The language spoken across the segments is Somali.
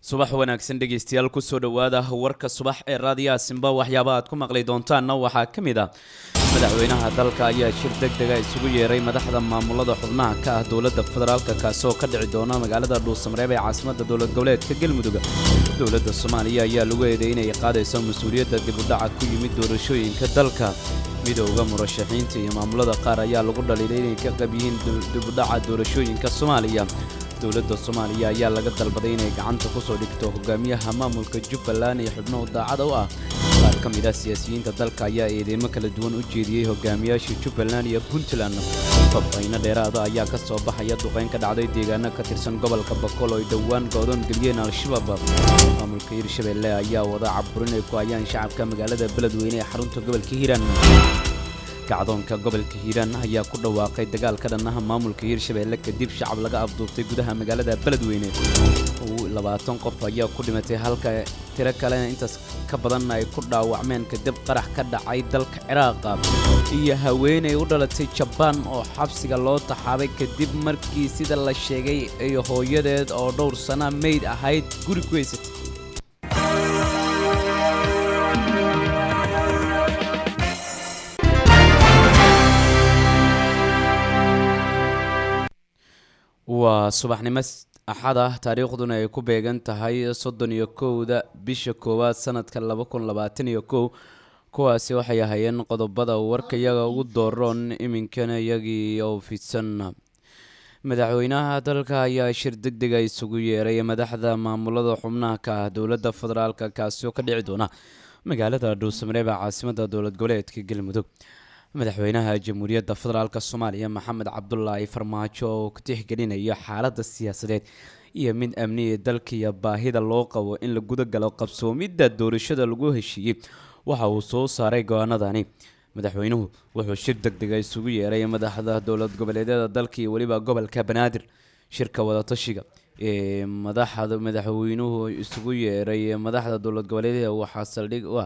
subax wanaagsan dhegeystayaal kusoo dhowaada warka subax ee raadiyaha simba waxyaaba aad ku maqli doontaanna waxaa ka mid ah madaxweynaha dalka ayaa shir deg dega isugu yeeray madaxda maamulada xubnaha ka ah dowladda federaalka kaasoo ka dhici doona magaalada dhuusamareeb ee caasimadda dowlad goboleedka galmudug dowladda soomaaliya ayaa lagu eeday inay qaadayso mas-uuliyadda dibudhaca ku yimid doorashooyinka dalka midowda murashaxiinta iyo maamulada qaar ayaa lagu dhaliilay inay ka qab yihiin dibudhaca doorashooyinka soomaaliya dowladda soomaaliya ayaa laga dalbaday inay gacanta kusoo dhigto hogaamiyaha maamulka jubbaland iyo xubnuhu daacada u ah qaar ka mid ah siyaasiyiinta dalka ayaa eedeymo kala duwan u jeediyey hogaamiyaasha jubbaland iyo puntland fafayno dheeraada ayaa ka soo baxaya duqayn ka dhacday deegaano ka tirsan gobolka bakool oo ay dhowaan go'doon geliyeen al-shabaab maamulka hirshabelle ayaa wada caburin ay ku hayaan shacabka magaalada beledweyne ee xarunta gobolka hiiraan kacdoonka gobolka hiiraan ayaa ku dhawaaqay dagaal ka dhannaha maamulka hiirshabeelle kadib shacab laga afduubtay gudaha magaalada beledweyne labaatan qof ayaa ku dhimatay halka tiro kalena intaas ka badanna ay ku dhaawacmeen kadib qarax ka dhacay dalka ciraaqa iyo haweenay u dhalatay jabaan oo xabsiga loo taxaabay kadib markii sida la sheegay ay hooyadeed oo dhowr sana meyd ahayd guri ku haysatay waa subaxnimo axad ah taariikhduna ay ku beegan tahay soddon iyo kowda bisha koowaad sanadka laba kun labaatan iyo kow kuwaasi waxay ahaayeen qodobada warkayaga ugu dooroon iminkana iyagii oo fidsan madaxweynaha dalka ayaa shir deg dega isugu yeeray madaxda maamulada xubnaha ka ah dowladda federaalka kaasi oo ka dhici doona magaalada dhuusamareeb ee caasimadda dowlad goboleedka galmudug madaxweynaha jamhuuriyadda federaalk soomaaliya maxamed cabdulaahi farmaajo oo ka tixgelinayo xaaladda siyaasadeed iyo mid amniya dalka iyo baahida loo qabo in la guda galo qabsoomidda doorashada lagu heshiiyey waxa uu soo saaray go-aanadani madaxweynuhu wuxuu shir deg dega isugu yeeray madaxda dowlad goboleedyada dalka iyo weliba gobolka banaadir shirka wadatashiga ee madaxda madaxweynuhu isugu yeeray madaxda dowlad goboleedyada waxaa saldhig u ah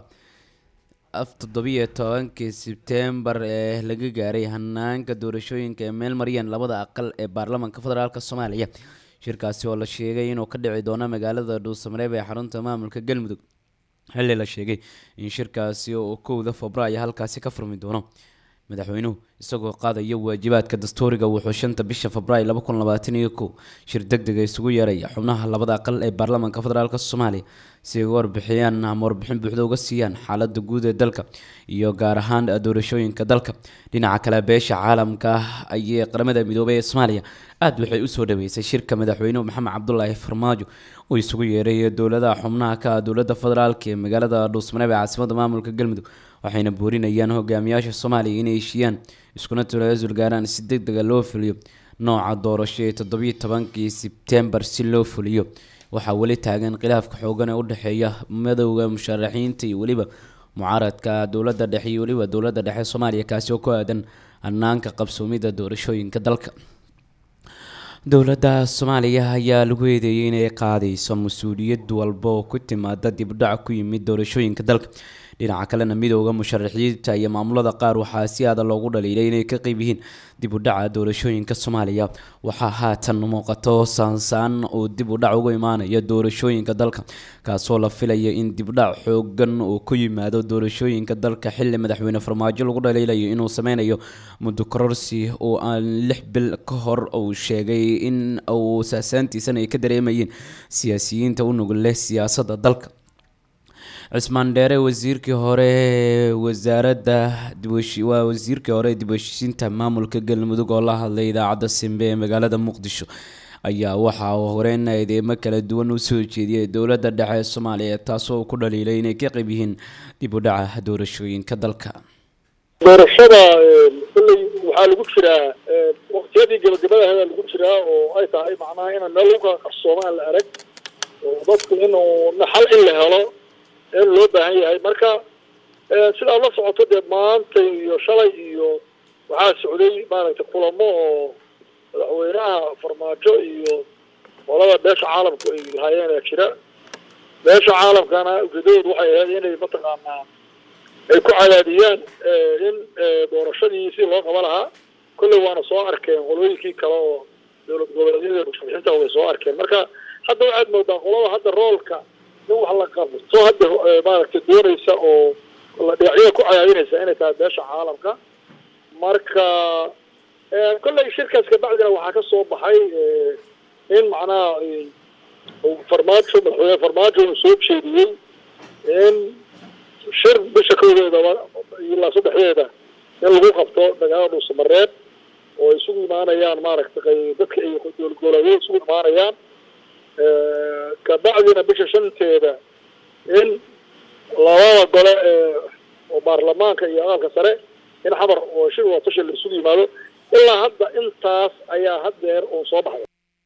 af toddobiyo tobankii sebtembar ee laga gaaray hanaanka doorashooyinka ee meel maryan labada aqal ee baarlamaanka federaalk soomaaliya shirkaasi oo la sheegay inuu ka dhici doono magaalada dhuusamareeb ee xarunta maamulka galmudug xilli la sheegay in shirkaasi oo kowda febraayo halkaasi ka furmi doono madaxweynuhu isagoo qaadaya waajibaadka dastuuriga wuxuu shanta bisha febraayo laba kun labaatan iyo kow shir deg dega isugu yeeraya xubnaha labada aqal ee baarlamaanka federaalk soomaaliya si ay uga warbixiyaan ama warbixin buuxda uga siiyaan xaaladda guud ee dalka iyo gaar ahaan doorashooyinka dalka dhinaca kale beesha caalamka ayee qaramada midoobay ee soomaaliya aada waxay usoo dhaweysay shirka madaxweynuhu maxamed cabdulaahi farmaajo uu isugu yeeray dowladaha xubnaha ka ah dowladda federaalk ee magaalada dhuusmareeb ee caasimadda maamulka galmudug waxayna boorinayaan hogaamiyaasha soomaaliya inay heshiiyaan iskuna talaasul gaaraan si deg dega loo fuliyo nooca doorasho ee toddobiyo tobankii sebtembar si loo fuliyo waxaa weli taagan khilaafka xoogan ee u dhexeeya madowda musharaxiinta iyo weliba mucaaradka dowladda dhexe iyo weliba dowladda dhexe soomaaliya kaasi oo ku aadan hanaanka qabsoomidda doorashooyinka dalka dowladda soomaaliya ayaa lagu eedeeyay inay qaadayso mas-uuliyad walba oo ku timaada dibdhac ku yimid doorashooyinka dalka dhinaca kalena midowda musharaxiinta iyo maamulada qaar waxaa si aada loogu dhaliilay inay ka qeyb yihiin dib u dhaca doorashooyinka soomaaliya waxaa haatan muuqato saansaan uu dib u dhac uga imaanaya doorashooyinka dalka kaasoo la filaya in dibdhac xoogan uu ku yimaado doorashooyinka dalka xili madaxweyne farmaajo lagu dhaliilayo inuu sameynayo muddo kororsi oo aan lix bil ka hor uu sheegay in uu saasaantiisana ay ka dareemayeen siyaasiyiinta u nugul leh siyaasadda dalka cismaan dheere wasiirkii hore wasaaradda waa wasiirkii hore dib heshiisiinta maamulka galmudug oo la hadlay idaacadda simbe ee magaalada muqdisho ayaa waxa uu horeyn eedeemo kala duwan u soo jeediyay dowladda dhexe ee soomaaliya taasoo ku dhaliilay inay ka qayb yihiin dib u dhaca doorashooyinka dalka doorashada kulley waxaa lagu jiraa waqtiyadii gabagabadaheeda lagu jiraa oo ay tahay macnaha inaan meel lagu kala qarsoomaan la arag oo dadku inuu naxal in la helo in loo baahan yahay marka sidaad la socoto dee maanta iyo shalay iyo waxaa socday maaragtay kulamo oo madaxweynaha farmaajo iyo qolada beesha caalamku ay lahaayeen ee jira beesha caalamkana ujeedadoodu waxay ahayd inay mataqaanaa ay ku cadaadiyaan in doorashadii si loo qaba lahaa kolley waana soo arkeen qolooyinkii kale oo dowlad goboleedyada musharaxiinta way soo arkeen marka hadda waxaad moodaa qolada hadda roolka in wax la qabto hadda maaragtay doonaysa oo la dhinacyada ku cadaadinaysa inay tahay beesha caalamka marka kolley shirkaas kabacdina waxaa ka soo baxay in macnaha farmaajo madaxweyne farmaajo uu soo jeediyey in shir bisha koodeeda ilaa saddexdeeda in lagu qabto dagaalada dhuusamareed oo ay isugu imaanayaan maaragtay dadka ay goolgooladyo isugu imaanayaan kabacdina bisha shanteeda in labada gole oo baarlamaanka iyo aqalka sare in xamar oo shir watashi la isugu yimaado ilaa hadda intaas ayaa haddeer uu soo baxday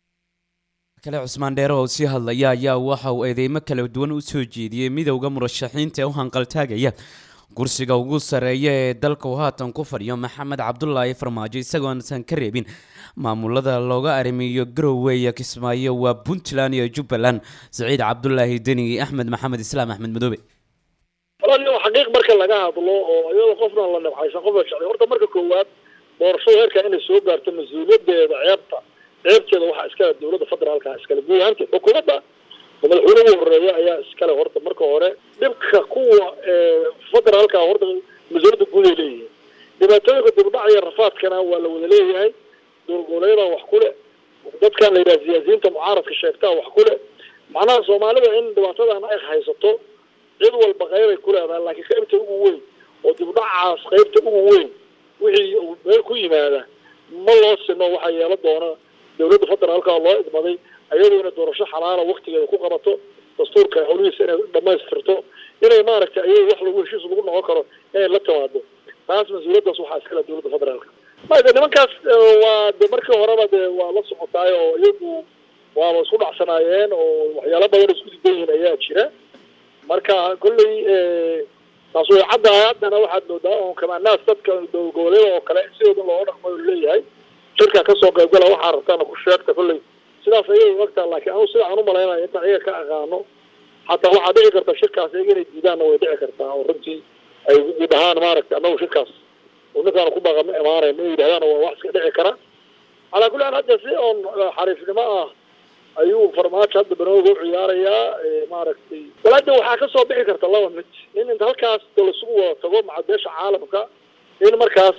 kale cusmaan dheere oo sii hadlaya ayaa waxa uu eedeymo kala duwan u soo jeediyey midowda murashaxiinta ee u hanqaltaagaya kursiga ugu sarreeya ee dalka uu haatan ku fadhiyo maxamed cabdulaahi farmaajo isagoonsan ka reebin maamulada looga arrimiyo garowe iyo kismaayo waa puntland iyo jubbaland saciid cabdulaahi deni axmed maxamed islaam axmed madoobe walaal xaqiiq marka laga hadlo oo iyadoo qofna la nabcaysan qofna jeclay horta marka koowaad doorashada heerkaa inay soo gaarto mas-uuliyadeeda ceebta ceebteeda waxaa iskale dowladda federaalka iskale guud ahaanteed xukuumadda oo madaxweyne ugu horeeya ayaa iskale horta marka hore dhibka kuwa federaalka horta mas-uuliyadda guud ay leeyihiin dhibaatooyinka dibdhacaya rafaadkana waa la wada leeyahay dowlgoboleedaa wax ku leh dadkan la yidhaha siyaasiyiinta mucaaradka sheegtaa wax ku leh macnaha soomaalida in dhibaatadan ay haysato cid walba qeybay ku leedahay laakiin qaybta ugu weyn oo dibdhacaas qaybta ugu weyn wixii meel ku yimaada ma loo sino waxaa yeelo doona dowladda federaalka loo idmaday ayadoo inay doorasho xalaala waktigeeda ku qabato dastuurka hawlihiisa inay dhamaystirto inay maaragtay ayay wax lagu heshiis lagu noqon karo inay la timaado taas mas-uuliyaddaas waxaa iskale dowladda federaalka made nimankaas waa de markii horeba de waa la socotaay oo iyagu waaba isku dhacsanaayeen oo waxyaalo badan isku didan yihiin ayaa jira marka kolley taas way caddahay haddana waxaad moodaa on kamaanaas dadka dowlgoboleeda oo kale sidooda looga dhaqmayo leeyahay shirka kasoo qaybgala waxaa rabtaana ku sheegta kolley sidaas ayay ogtaa laakiin anu sida aan u malaynayo intaan iyaga ka aqaano xataa waxaa dhici karta shirkaas iyaga inay diidaanna way dhici kartaa oo runtii ay dhahaan maaragtay annagu shirkaas oo ninkaan ku baqa ma imaanayn inay yidhahdaan waa wax iska dhici kara calaa kulli xaal hadda si oon xariifnimo ah ayuu farmaajo hadda banooga u ciyaarayaa maaragtay walaada waxaa kasoo bixi karta laba mid in inta halkaas da lasugu wada tago maca beesha caalamka in markaas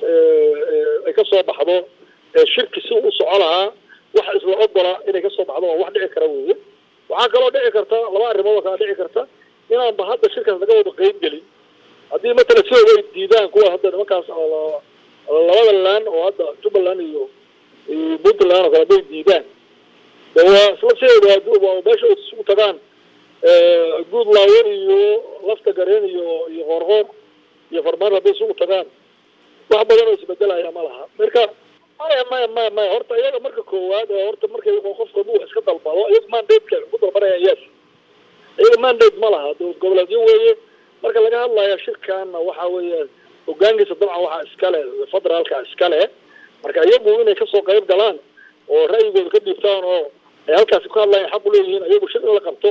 ay kasoo baxdo shirki si u soco lahaa wax isla ogola inay kasoo baxdo waa wax dhici kara weeye waxaa kaloo dhici karta laba arrimood oo kala dhici karta inaanba hadda shirkaas laga wada qeyb gelin haddii matala sidooda ay diidaan kuwa hadda nimankaas labada laan oo hadda jubbaland iyo puntland oo kale hadday diidaan de waa isla sideeda meesha ay isugu tagaan guud laawen iyo lafta gareen iyo iyo qoorqoor iyo farmaan hadday isugu tagaan wax badan oo isbedelaya ma laha marka maya maya maya maya horta iyaga marka koowaad horta markay qofka haduu wax iska dalbado iyaga mandateka ku dalbanayaan yes iyaga mandate ma laha dowlad goboleedyo weeye marka laga hadlaya shirkaana waxa weeye hogaankiisa dabcan waxaa iskale federaalka iskale marka iyagu inay kasoo qayb galaan oo ra'yigooda ka dhiibtaan oo ay halkaasi ku hadlayan xaq u leeyihiin iyagu shir in la qabto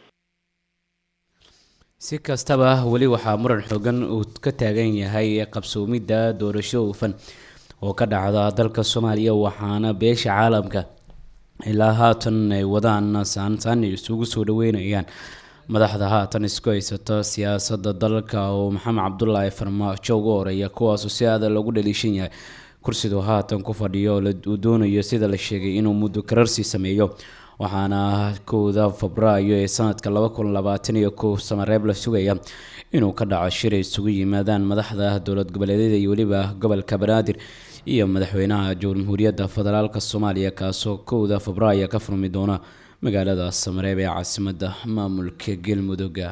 si kastaba weli waxaa muran xoogan uu ka taagan yahay qabsoomidda doorasho hufan oo ka dhacda dalka soomaaliya waxaana beesha caalamka ilaa haatan ay wadaan saansaan isugu soo dhaweynayaan madaxda haatan isku haysata siyaasadda dalka oo maxamed cabdulaahi farmaajo ugu horeeya kuwaasoo si aada loogu dhaliishan yahay kursiduu haatan ku fadhiyo uu doonayo sida la sheegay inuu muddo kararsi sameeyo waxaana kowda febraayo ee sanadka laba kun labaatan iyo kow samareeb la sugaya inuu ka dhaco shir ay isugu yimaadaan madaxda dowlad goboleedyada iyo weliba gobolka banaadir iyo madaxweynaha jamhuuriyadda federaalka soomaaliya kaasoo kowda febraayo ka furmi doona magaalada samareeb ee caasimada maamulka galmudugga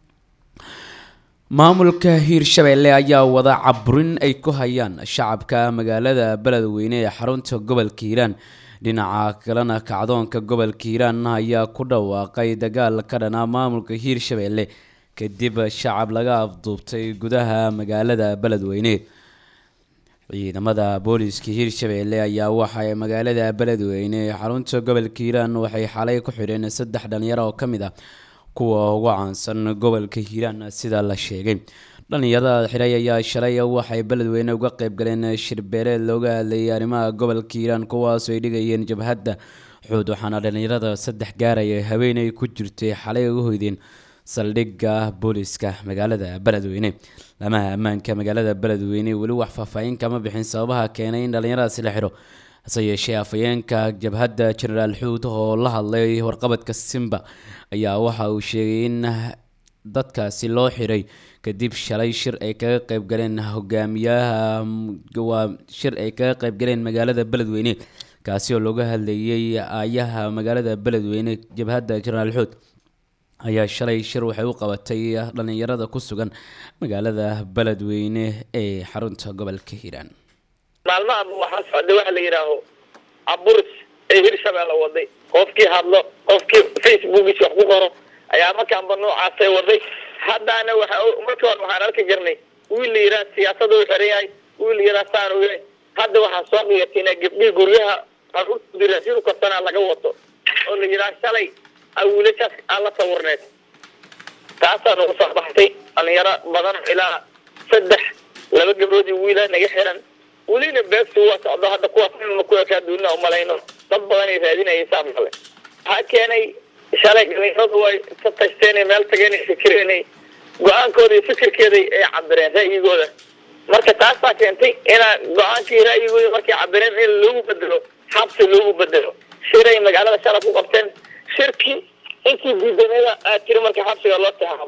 maamulka hiirshabeelle ayaa wada caburin ay ku hayaan shacabka magaalada beledweyne ee xarunta gobolka hiiraan dhinaca kalena kacdoonka gobolka hiiraan ayaa ku dhawaaqay dagaal ka dhana maamulka hiirshabeelle kadib shacab laga afduubtay gudaha magaalada beledweyne ciidamada booliiska hiirshabeelle ayaa waxay magaalada beledweyne ee xarunta gobolka hiiraan waxay xalay ku xidheen saddex dhalinyaro oo ka mid ah kuwa ugu caansan gobolka hiiraan sida la sheegay dhalinyarada xiray ayaa shalay waxay beledweyne uga qeyb galeen shirbeeleed looga hadlayay arrimaha gobolka hiiraan kuwaasoo ay dhigayeen jabhadda xuud waxaana dhalinyarada saddex gaaraya haweeney ku jirtay xalay uga hoydeen saldhigga booliska magaalada beledweyne lamaha ammaanka magaalada beledweyne weli wax faahfaahin kama bixin sababaha keenay in dhalinyaradaasi la xidho hase yeeshee afhayeenka jabhadda genaraal xuud oo la hadlay warqabadka simba ayaa waxa uu sheegay in dadkaasi loo xiray kadib shalay shir ay kaga qeyb galeen hogaamiyaha waa shir ay kaga qeyb galeen magaalada beledweyne kaasi oo looga hadlayay aayaha magaalada beledweyne jabhadda genaraal xuud ayaa shalay shir waxay u qabatay dhalinyarada ku sugan magaalada beledweyne ee xarunta gobolka hiiraan maalmaha waxaa socday waxa la yidhaaho aburis ee hirshabeelle waday qofkii hadlo qofkii facebookiisa wax ku qoro ayaa markaanba noocaasay waday haddana waxa markii hore waxaan arki jirnay wiil la yidhaha siyaasada u xiran yahay wiil la yidhaha saan u yahay hadda waxaa soo qiyatina gabdhihii guryaha caruurtoodii raashin karsanaa laga wato oo la yidhaha shalay a wiilashaas aan la sawirneed taasaa nagu soo baxtay dhalinyaro badan ilaa saddex laba gabdhoodii wiila naga xiran welina beegtu waa socdo hadda kuwaas inuna ku ekaa duunina umalayno dad badan ay raadinayay saa male waxaa keenay shalay dhalinyaradu way ka tashteen meel tageen fikireenay go-aankooda iyo fikirkeeday ay cabireen ra'yigooda marka taasaa keentay inaa go-aankii ra'yigooda markay cabireen in loogu bedelo xabsi loogu bedelo shiray magaalada shalay ku qabteen shirkii intii diidaneeda aad tiri marka xabsiga loo taxaabo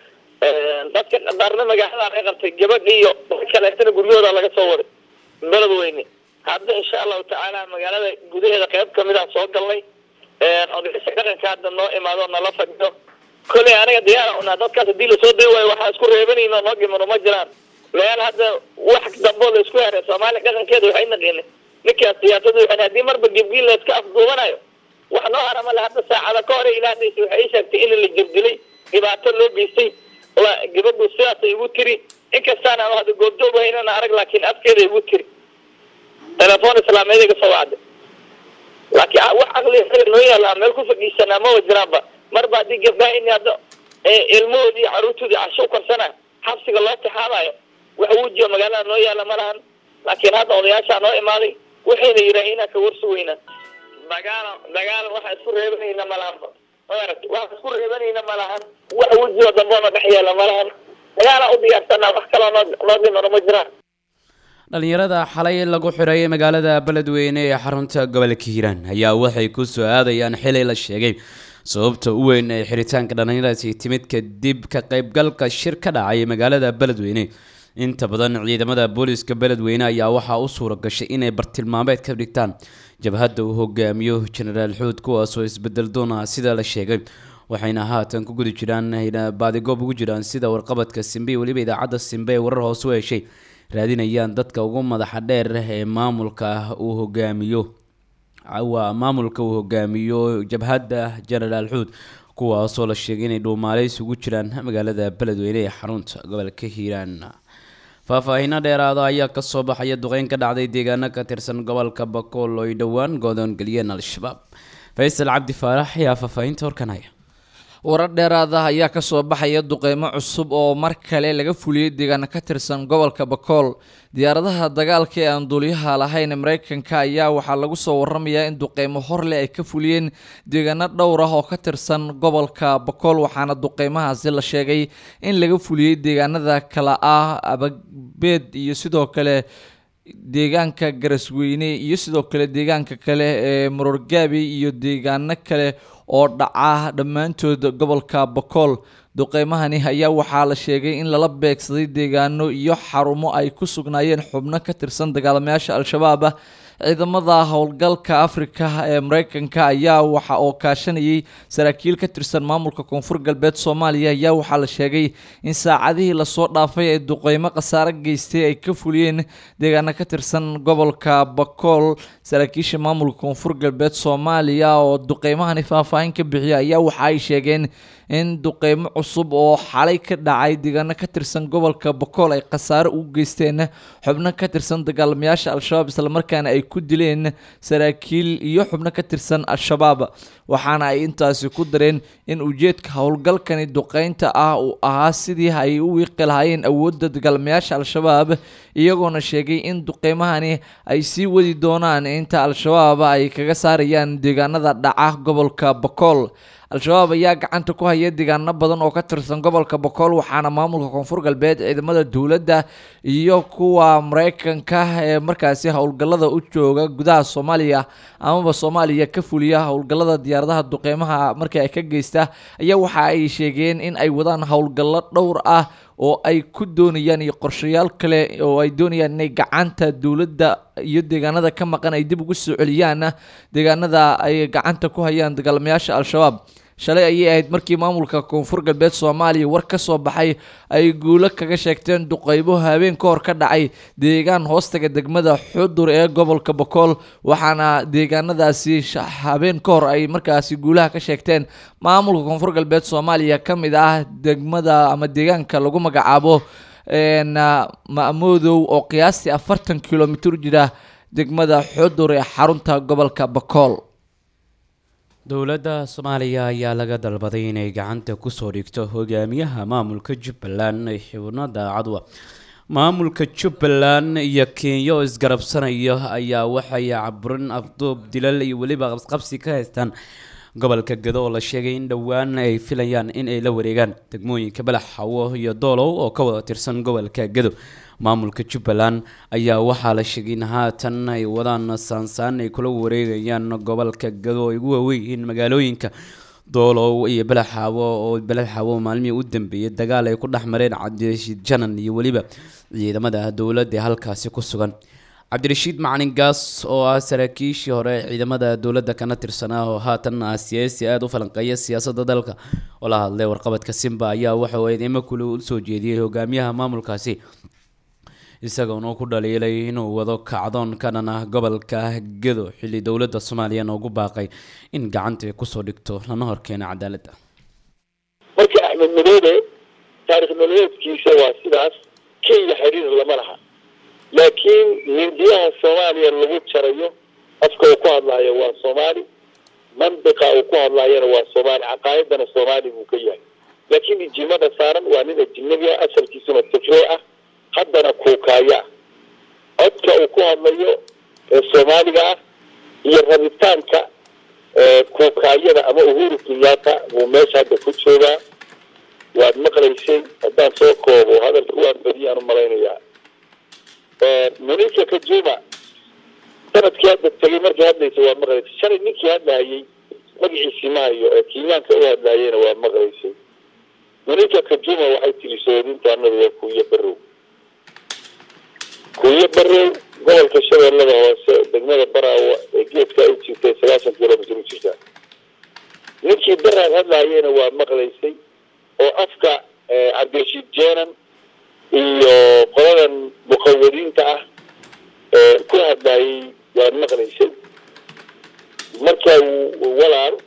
dadka qadarna magaalada laga qabtay gabadh iyo dad kaleetana guryahooda laga soo waday beledweyne hadda insha allahu tacaala magaalada gudaheeda qayb kamid ah soo galnay odayaasha dhaqanka hadda noo imaado nala fadhiyo koley aniga diyaara unaa dadkaas hadii lasoo day waayo waxaa isku reebanayno noo dhimano ma jiraan meel hadda wax dambo la isku heray soomaaliya dhaqankeeda waxay naqiinay ninkaas siyaasadu waxay haddii marba gebgiil la iska afduubanayo wax noo harama le hadda saacada ka hore ilaahaysa waxay sheegtay in la jirdilay dhibaato loo geystay gabadhu sidaasay igu tiri inkastaan aan hadda goobjoog haynana arag laakiin afkeeda igu tiri telefoon islaameed iga soo wacday laakiin wax caqli noo yaala meel ku fadhiisanaa ma wajiraanba marba haddii gabdhaha in hadda ilmahoodii iyo caruurtoodii casho u karsana xabsiga loo tixaamayo wax wujiyo magaalada noo yaala ma lahan laakiin hadda odayaashaa noo imaaday waxayna yidhaah inaa ka warsugeynaa dagaal dagaal waxaa isku reebanayna ma lahanba maaragta waxaa isku reebanayna ma lahan wax wejioo damboona dhex yaala ma lahan dagaalaa u diyaarsanaa wax kaloo noo noo dhimano ma jiraan dhalinyarada xalay lagu xiray magaalada beledweyne ee xarunta gobolka hiiraan ayaa waxay ku soo aadayaan xilay la sheegay sababta u weyn ee xiritaanka dhalinyaradaasi timid kadib ka qaybgalka shir ka dhacay magaalada beledweyne inta badan ciidamada booliska beledweyne ayaa waxaa u suura gashay inay bartilmaameed ka dhigtaan jabhadda uu hogaamiyo genaraal xuud kuwaasoo isbedel doon ah sida la sheegay waxayna haatan ku guda jiraan baadigoob ugu jiraan sida warqabadka simbe iyo weliba idaacadda simbe ee warar hoose u heshay raadinayaan dadka ugu madaxa dheer ee maamulka uu hogaamiyo waa maamulka uu hogaamiyo jabhadda genaraal xuud kuwaasoo la sheegay inay dhuumaaleys ugu jiraan magaalada beledweyne ee xarunta gobolka hiiraan faahfaahiino dheeraada ayaa kasoo baxaya duqeyn ka dhacday deegaano ka tirsan gobolka bakool oo ay dhowaan goodoon geliyeen al-shabaab faysal cabdi faarax ayaa faahfaahinta horkan haya warar dheeraada ayaa kasoo baxaya duqeymo cusub oo mar kale laga fuliyey deegaano ka tirsan gobolka bakool diyaaradaha dagaalka ee aan duuliyaha lahayn mareykanka ayaa waxaa lagu soo waramayaa in duqeymo horleh ay ka fuliyeen deegaano dhowr ah oo ka tirsan gobolka bakool waxaana duqeymahaasi la sheegay in laga fuliyey deegaanada kale ah ababeed iyo sidoo kale deegaanka garasweyne iyo sidoo kale deegaanka kale ee marorgaabi iyo deegaano kale oo dhaca dhammaantood gobolka bakool duqeymahani ayaa waxaa la sheegay in lala beegsaday deegaano iyo xarumo ay ku sugnaayeen xubno ka tirsan dagaalamayaasha al-shabaab ah ciidamada howlgalka afrika ee mareykanka ayaa waxa oo kaashanayay saraakiil ka tirsan maamulka koonfur galbeed soomaaliya ayaa waxaa la sheegay in saacadihii lasoo dhaafay ay duqeymo khasaare geystay ay ka fuliyeen deegaano ka tirsan gobolka bakool saraakiisha maamulka koonfur galbeed soomaaliya oo duqeymahani faahfaahin ka bixiya ayaa waxa ay sheegeen in duqeymo cusub oo xalay ka dhacay deegaano ka tirsan gobolka bakool ay khasaare ugu geysteen xubno ka tirsan dagaalamayaasha al-shabaab islamarkaana ay ku dileen saraakiil iyo xubno ka tirsan al-shabaab waxaana ay intaasi ku dareen in ujeedka howlgalkani duqeynta ah uu ahaa sidii ay u wiiqi lahaayeen awoodda dagaalamayaasha al-shabaab iyagoona sheegay in duqeymahani ay sii wadi doonaan inta al-shabaab ay kaga saarayaan deegaanada dhaca gobolka bakool al-shabaab ayaa gacanta ku haya deegaano badan oo ka tirsan gobolka bokool waxaana maamulka koonfur galbeed ciidamada dowladda iyo kuwa mareykanka ee markaasi howlgallada u jooga gudaha soomaaliya amaba soomaaliya ka fuliya howlgallada diyaaradaha duqeymaha markii ay ka geysta ayaa waxa ay sheegeen in ay wadaan howlgallo dhowr ah oo ay ku doonayaan iyo qorshayaal kale oo ay doonayaan inay gacanta dowladda iyo deegaanada ka maqan ay dib ugu soo celiyaan deegaanada ay gacanta ku hayaan dagaalamayaasha al-shabaab shalay ayay ahayd markii maamulka koonfur galbeed soomaaliya war ka soo baxay ay guulo kaga sheegteen duqeybo habeen ka hor ka dhacay deegaan hoostaga degmada xudur ee gobolka bokool waxaana deegaanadaasi habeen ka hor ay markaasi guulaha ka sheegteen maamulka koonfur galbeed soomaaliya ka mid ah degmada ama deegaanka lagu magacaabo ma'moodow oo qiyaastii afartan kilomitir jira degmada xudur ee xarunta gobolka bokool dowladda soomaaliya ayaa laga dalbaday inay gacanta kusoo dhigto hogaamiyaha maamulka jubbaland ee xubno daacadwa maamulka jubbaland iyo kenya oo isgarabsanaya ayaa waxay caburin afduub dilal iyo weliba qabsqabsi ka haystaan gobolka gado oo la sheegay in dhowaan ay filayaan in ay la wareegaan degmooyinka balax xawo iyo doolow oo ka wada tirsan gobolka gado maamulka jubbaland ayaa waxaa la sheegay in haatan ay wadaan saansaan ay kula wareegayaan gobolka gado ay ugu waaweyihiin magaalooyinka doolow iyo balaxaawo oo balaxaawo maalmihii u dambeeyay dagaal ay ku dhex mareen cabdirashiid janan iyo weliba ciidamada dowladda ee halkaasi ku sugan cabdirashiid macalin gaas oo ah saraakiishii hore ciidamada dowladda kana tirsanaa oo haatan ah siyaasi aada u falanqeeya siyaasadda dalka oo la hadlay warqabadka simba ayaa waxa uu eedeymo kule u soo jeediyey hogaamiyaha maamulkaasi isagoona ku dhaliilay inuu wado kacdoon ka dhan ah gobolka gedo xilli dowladda soomaaliyana ugu baaqay in gacanta ay kusoo dhigto lana horkeena cadaaladda marka axmed madoobe taarikh nololeedkiisa waa sidaas kenya xiriir lama laha laakiin hindiyaha soomaaliya lagu jarayo afka uu ku hadlaayo waa soomaali mandiqa uu ku hadlaayona waa soomaali caqaayadana soomaali buu ka yahay laakiin ijimada saaran waa nin ajinabi ah asalkiisuna tifree ah haddana kuukaaya ah codka uu ku hadlayo ee soomaaliga ah iyo rabitaanka kuukaayada ama uhuru kenyatta buu meesha hadda ku joogaa waad maqlaysay haddaan soo koobo hadalka waan badiyaan u malaynayaa monika kajuma sanadkii hadda tegay markii hadlaysa waa maqlaysay shalay ninkii hadlaayay magaciisii mahayo ee kenyaanka u hadlaayena waa maqlaysay monika kajuma waxay tiri soodintaanada waa kuuyo barow kuuyo barow gobolka shabeellada hoose degmada baraawa ee geedka u jirtay sagaashan kilomitr u jirtaa ninkii daraad hadlaayena waa maqlaysay oo afka cabdirashiid jeenan iyo qoladan muqawadiinta ah ee ku hadlaayay waad maqlaysay marka walaal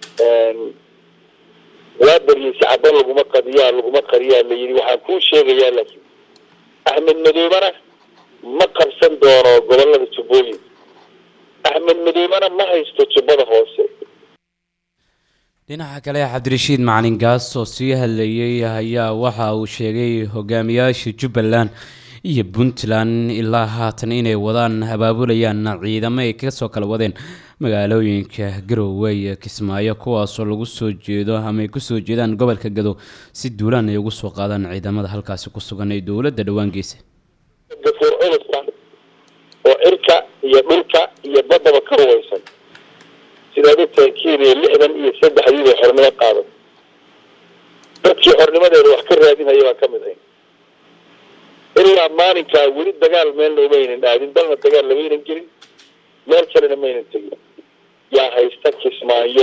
waa baryay si caban laguma qadiyaa laguma qariyaa la yidhi waxaan kuu sheegayaa laakiin axmed madoobana ma qabsan doono gobolada jubbooyinka axmed madoobana ma haysto jubbada hoose dhinaca kale cabdirashiid macalin gaas oo sii hadlayay ayaa waxa uu sheegay hogaamiyaasha jubbaland iyo puntland ilaa haatan inay wadaan abaabulayaan ciidamo ay kasoo kala wadeen magaalooyinka garowe iyo kismaayo kuwaasoo lagu soo jeedo ama ay kusoo jeedaan gobolka gado si duulaan ay ugu soo qaadaan ciidamada halkaasi ku sugan ee dowladda dhowaan geysay gafuur culusa oo cirka iyo dhulka iyo baddaba ka ruwaysan sidaad ogtahay kenya lixdan iyo saddexdii bay xornimo qaaday dadkii xornimadeeda wax ka raadinaya baa ka mid ahay ilaa maalinkaa weli dagaal meelna umaynan aadin dalna dagaal lamaynan gelin meel kalena maynan tegin yaa haysta kismaayo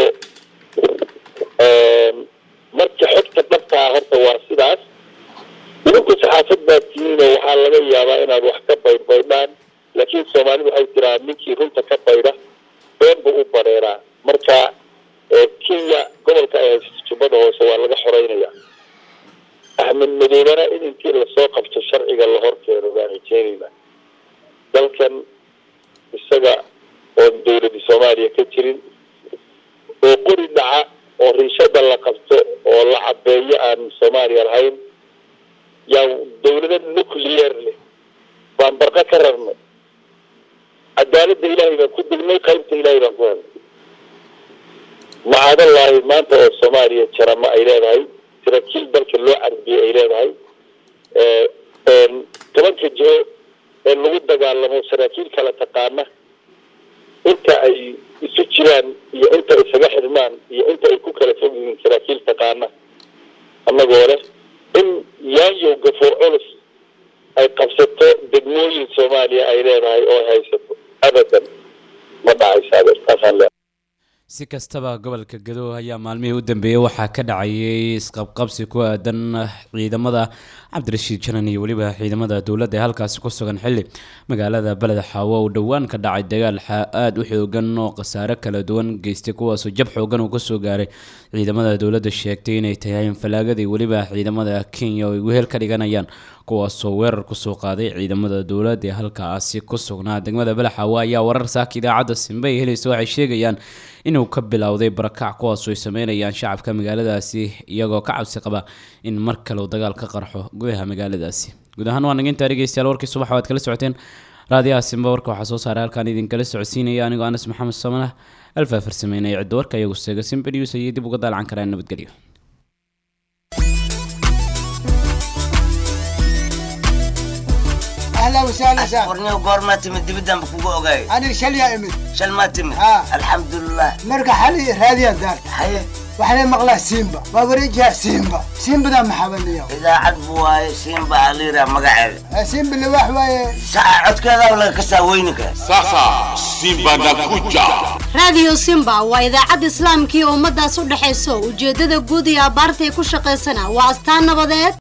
marka xogta dhabtaa horta waa sidaas idinku saxaafad baad tihiinoo waxaa laga yaabaa inaad wax ka baydhbaydhaan laakiin soomaalidu waxay tiraa ninkii runta ka baydha been buu u bareeraa marka kenya gobolka ay haysato jubbada hoose waa laga xoreynaya axmed madoobana in intii lasoo qabto sharciga la horkeeno baan rajeynayna dalkan isaga soomaaliya ka jirin oo qori dhaca oo riishada la qabto oo la cabeeyo aan soomaaliya lahayn yaa dawlada nuclear leh baan barqa ka rarnay cadaaladda ilaahay baan ku degnay qaybta ilaahay baan ku helnay macadallaahi maanta oo soomaaliya jarama ay leedahay saraakiil dalka loo carbiyey ay leedahay tobanka jiho ee lagu dagaalamo saraakiil kala taqaana inta ay isu jiraan iyo inta isaga xidhmaan iyo inta ay ku kala fog yihiin saraakiil taqaana annagoo leh in yaanyow gafoor culus ay qabsato degmooyin soomaaliya ay leedahay oo ay haysato abadan ma dhacaysa adeertaasaan le si kastaba gobolka gado ayaa maalmihii u dambeeyey waxaa ka dhacayay isqabqabsi ku aadan ciidamada cabdirashiid janan iyo weliba ciidamada dowladda ee halkaasi ku sugan xilli magaalada beled xaawo uu dhowaan ka dhacay dagaal aada u xoogan oo khasaare kala duwan geystay kuwaasoo jab xoogan uu kasoo gaaray ciidamada dowladda sheegtay inay tahay falaagadii weliba ciidamada kenya oo ay wehel ka dhiganayaan kuwaasoo weerar kusoo qaaday ciidamada dowladda ee halkaasi ku sugnaa degmada balaxaawo ayaa warar saaka idaacadda simbe ay helaysa waxay sheegayaan inuu ka bilowday barakac kuwaasoo ay sameynayaan shacabka magaaladaasi iyagoo ka cabsi qaba in mar kale uu dagaal ka qarxo gudaha magaaladaasi guud ahaan waa nagintaa dhegeystayaal warkii subax waad kala socoteen raadiyaha simba warka waxaa soo saaray halkaan idinkala socodsiinaya anigoo anas maxamed samanah alfaa farsameynaya cidda warka iyagu seega simba news ayay dib uga daalcan karaan nabadgelyo اهلا وسهلا سهلا warniyo goormaa timid dibidaan ba kugu ogaay انا شليا امد shal maa timid Ah. alxamdulilah مرقى حالي راديا دار haye وحنا مقلا سيمبا وابريجها سيمبا سيمبا ذا محبني idaacad bu waaye siinba aliira magaceeda سيمبا اللي واحد واي saca codkeeda laga kasaa weyninka Sasa Simba nakuja. raadiyo simba waa idaacad islaamkii ummadaas u dhexayso ujeeddada guud iyo abbaartay ku shaqaysana waa astaan nabadeed